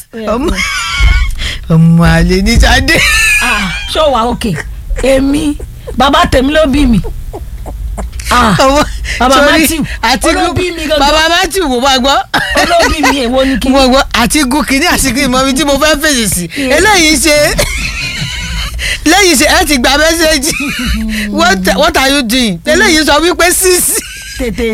ọmọ ọmọ àlè ní Ṣadé. Ah, ṣó wà òkè èmi bàbá tèmi ló bí mi. Ah, ọmọ Bàbá sorry, Matthew, Àtíkù olóbí mi gangan. bàbá Matthew mo bá gbọ́. olóbí mi èwo ni kí. mo gbọ́ Àtíkù kìíní àsìkò ìmọ̀ mi tí mo fẹ́ fèsì sí eléyìí ṣe eléyìí ṣe ẹ ti gba mẹ́sẹ̀gì what what are you doing eléyìí sọ wípé sísì tètè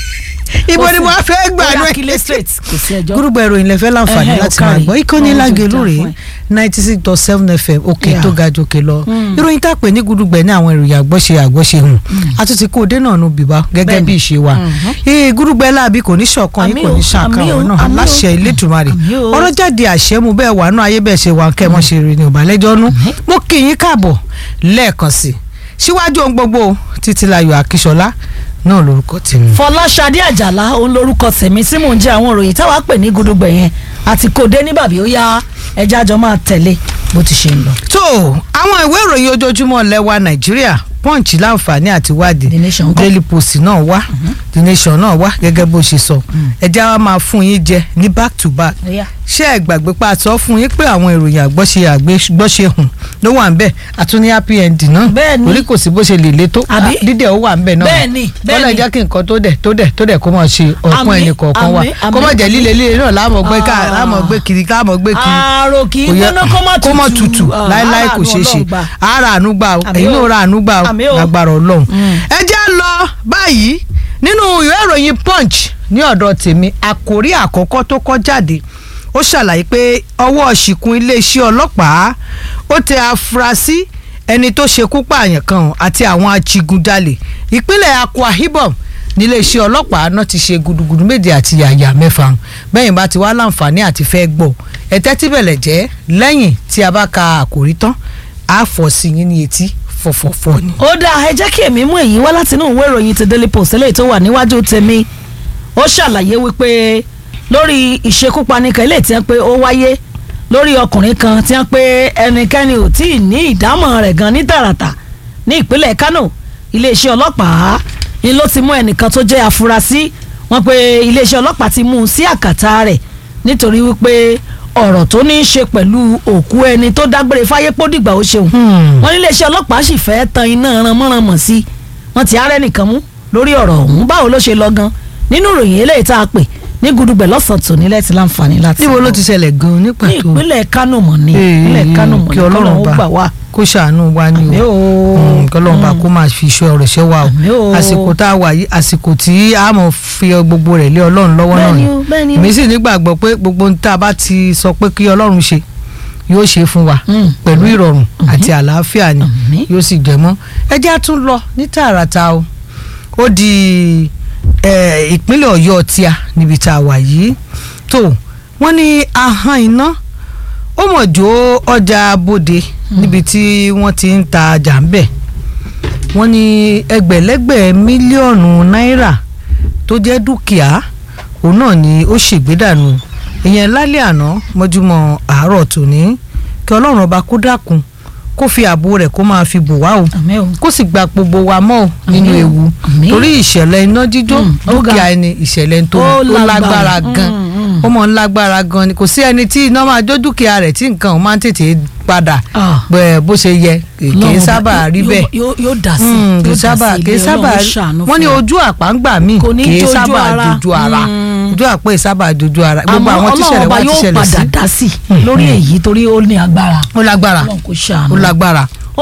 ibo ni mo á fẹ́ gbà Ó náà yá, kílé straight kò sí ẹjọ́. gúrúgbà ìròyìn lẹ́fẹ́ láǹfààní Ẹhẹ́, láti ó máa kárí. gbọ́ ìkànnì Ọlọ́run lágẹ̀lú tó rèé dáa fún ẹ. ninety six dot seven fm òkè Yeah. tó ga jòkè lọ ìròyìn tá a pè ní gúdúgbẹ̀ ní àwọn ìròyìn àgbọ́ṣe àgbọ́ṣe hùn àtúntì kó o dé náà nù bíbá gẹ́gẹ́ bí ìṣe wa ee gúdúgbẹ̀ láàbí kò ní ṣọ̀kan yìí Àmì kò ní o, ṣàkà àmì o, ọ̀rọ̀ náà àmì o. aláṣẹ Elédùmarè Àmì o. ọ̀rọ̀ jáde àṣẹ mu bẹ́ẹ̀ wà nù ayé bẹ́ẹ̀ ṣe wà kẹ́ mọ́ ṣe rè ní ọ̀bàlẹ́jọ́ nú mo kì í káàbọ̀ lẹ́ẹ̀kan sí síwájú ohun gbogbo Títílayọ̀ Akíṣọlá náà lórúkọ tèmi. fọláṣadé àjàlá òun lorúkọ tèmi tí mò ń jẹ àwọn òròyìn táwa pè ní gudugbẹ yẹn àti kò dé ní bàbí ó yá ẹja jọ máa tẹ̀lé bó ti ṣe ń lọ. tó àwọn ìwé ìròyìn ojoojúmọ́ lẹ́wà nàìjíríà punch láǹfààní àti wádìí The Nation ńkọ́? daily post náà wá the nation náà wá gẹ́gẹ́ bó ṣe sọ ẹ̀jẹ̀ wa máa fún yín jẹ ní back to back ṣé ẹ gbàgbé pa àtọ́ fún yín pé àwọn ìròyìn àgbọ́ṣe àgbọ́ṣe hùn ló wà ń bẹ̀ àtúní happy end náà Bẹ́ẹ̀ ni. torí kò sí bó ṣe lè le tó Àbí? dídẹ̀ ó wà ń bẹ̀ náà Bẹ́ẹ̀ ni, bẹ́ẹ̀ Ọlọ́run ni. jẹ́ kí nǹkan tó dẹ̀ tó dẹ̀ tó dẹ̀ kó máa ṣe ọ̀pọ̀ Àmín, ẹnì kọ̀ọ̀kan wa àmín, kó má àmín. jẹ́ líle líle náà láàmú gbé ká Ah. láàmú gbé kiri láàmú gbé kiri àrò kì í kò yẹ gbóná kó má tutù tutù Ah, láéláé kò aráàlú ṣeé ṣe Ọlọ́run gbà. ara àánú gbà o Àmín èyí o. náà ra àánú gbà o Àmín o. lágbára Ọlọ́run. Mm. ẹ jẹ́ lọ báyìí nínú ìwé ìròyìn punch ní ọ̀dọ̀ tèmi àkórí àkọ́kọ́ tó kọ́ jáde ó ṣàlàyé pé ọwọ́ ṣìkún iléeṣẹ́ ọlọ́pàá ó tẹ afurasí ẹni tó ṣekú pààyàn kan àti àwọn ajigunjalè ìpínlẹ̀ Akwa Ibom níléeṣẹ́ ọlọ́pàá náà ti ṣe gudugudu méje àti yàyà mẹ́fà bẹ́yìn bá ti wá láǹfààní àti fẹ́ gbọ́ ẹ̀tẹ́ tí bẹ̀lẹ̀ jẹ́ lẹ́yìn tí a bá ka àkòrí tán á fọ̀ sí yín ní etí fọ̀fọ̀fọ̀ ni. ó dáa ẹ jẹ́ kí èmi mú èyí wá látinú ìwé ìròyìn ti daily post eléyìí tó wà níwájú tèmi ó ṣàlàyé wípé lórí ìṣekúpani kan eléyìí tí wọ́n pé ó wáyé lórí ọkùnrin kan tí wọ́n pé ẹnikẹ́ni ò tí ì ní ìdámọ̀ rẹ̀ gan ní tààràtà ní ìpínlẹ̀ Kánò iléeṣẹ́ ọlọ́pàá ni ló ti mú ẹnìkan tó jẹ́ afurasí wọ́n pé iléeṣẹ́ ọlọ́pàá ti mú un sí àkàtà rẹ̀ nítorí wípé ọ̀rọ̀ tó ní í ṣe pẹ̀lú òkú ẹni tó dágbére fáyé pódìgbà ó ṣeun Hmm. wọ́n ní iléeṣẹ́ ọlọ́pàá sì fẹ́ tan iná ranmọ́ranmọ̀ sí i wọ́n ti arẹ́ nìkan mú lórí ọ̀rọ̀ ọ̀hún báwo ló ṣe lọ gan nínú ìròyìn eléyìí tá a pè ní gudugbẹ̀ lọ́sàn-án tòní lẹ́tí láǹfààní láti níbo ló gbọ́. ti ṣẹlẹ̀ gan-an ní ní pàtó ìpínlẹ̀ Kánò mọ̀ ní Ee, ìpínlẹ̀ Kánò mọ̀ kí ní Ọlọ́run kọ́lọ́hún bá gbà wá. kó ṣàánú wa ni Àmín o o. Mm, kí Ọlọ́run bá kó máa fi iṣẹ́ ọ̀rọ̀ ṣẹ́ wa o Àmín o. àsìkò tá a wà yìí àsìkò tí a mọ̀ fi gbogbo rẹ̀ lé Ọlọ́run lọ́wọ́ náà Bẹ́ẹ̀ni ni o, bẹ́ẹ̀ni o. èmi sì nígbàgbọ́ pé gbogbo ohun tá a bá ti sọ pé kí Ọlọ́run ṣe yóò ṣe fún wa Mm. pẹ̀lú ìrọ̀rùn àti àlàáfíà ni Àmín. yóò sì jẹ mọ́ ẹ jẹ́ á tún lọ ní tààràtà o ó di eh, ìpínlẹ̀ Ọ̀yọ́ tíá níbi tá a wà yìí tó wọ́n ní ahọ́n iná ó mọ̀ jó ọjà bòde níbi tí wọ́n ti ń ta ọjà ń bẹ̀ wọ́n ní ẹgbẹ̀lẹ́gbẹ̀ mílíọ̀nù náírà tó jẹ́ dúkìá òun náà ni ó ṣègbédànù ìyẹn lálẹ́ àná mọ́júmọ́ àárọ̀ tòní kí ọlọ́run ọba kó dákun kó fi ààbò rẹ̀ kó máa fi bò wá o Àmín o. kó sì gba gbogbo wa mọ́ ò nínú Àmín o. ewu Àmín. torí ìṣẹ̀lẹ̀ iná jíjó Mm, ó ga. dúkìá ẹni ìṣẹ̀lẹ̀ tó Ó ó lágbára lágbára. gan Mm, mm. ó mọ̀ ń lágbára gan ni kò sí ẹni tí iná máa jó dúkìá rẹ̀ tí nǹkan ò máa ń tètè padà Ah. bẹ́ẹ̀ bó ṣe yẹ kì í Ọlọ́run sábà bá- rí yóò- bẹ́ẹ̀ yóò yóò dà sí Mm, kì í yóò dà sábà sí kì í ilé sábà Ọlọ́run ṣàánú wọ́n ní fún wa. ojú àpá ń gbà míì Kò ní kì í jójú sábà ara. dojú ara Mm. ojú àpá yìí sábà dojú ara gbogbo àmọ́ àwọn tí Ọlọ́run ìṣẹ̀lẹ̀ ọba wá ti yóò ṣẹlẹ̀ sí padà dá sí lórí èyí torí ó ní agbára ó lágbára Ọlọ́run kò ṣàánú. ó lágbára